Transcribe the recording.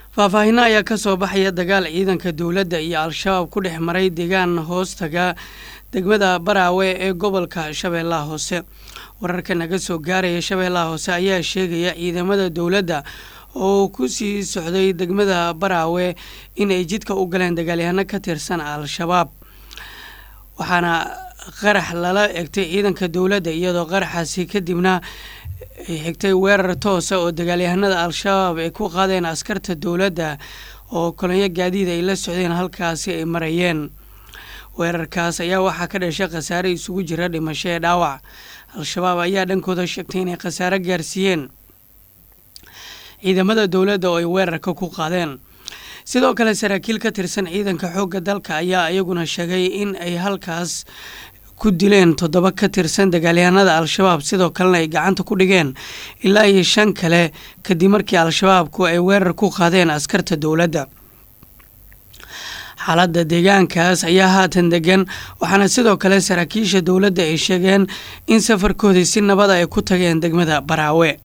faahfaahino ayaa ka soo baxaya dagaal ciidanka dowladda iyo al-shabaab ku dhex maray deegaan hoostaga degmada baraawe ee gobolka shabeellaha hoose wararka naga soo gaaraya shabeellaha hoose ayaa sheegaya ciidamada dowladda oo ku sii socday degmada baraawe inay jidka u galeen dagaalyahano ka tirsan al-shabaab waxaana qarax lala egtay ciidanka dowladda iyadoo qaraxaasi kadibna xigtay weerar toosa oo dagaalyahanada al-shabaab ay ku qaadeen askarta dowladda oo kolonyo gaadiid ay la socdeen halkaasi ay marayeen weerarkaas ayaa waxaa ka dhashay khasaare isugu jira dhimasho ee dhaawac al-shabaab ayaa dhankooda sheegtay inay khasaare gaarsiiyeen ciidamada dowladda oo ay weerarka ku qaadeen sidoo kale saraakiil ka tirsan ciidanka xoogga dalka ayaa iyaguna sheegay in ay halkaas ku dileen toddoba ka tirsan dagaalyahanada al-shabaab sidoo kalena ay gacanta ku dhigeen ilaa iyo shan kale kadib markii al-shabaabku ay weerar ku qaadeen askarta dowladda xaaladda deegaankaas ayaa haatan degan waxaana sidoo kale saraakiisha dowladda ay sheegeen in safarkoodii si nabada ay ku tageen degmada baraawe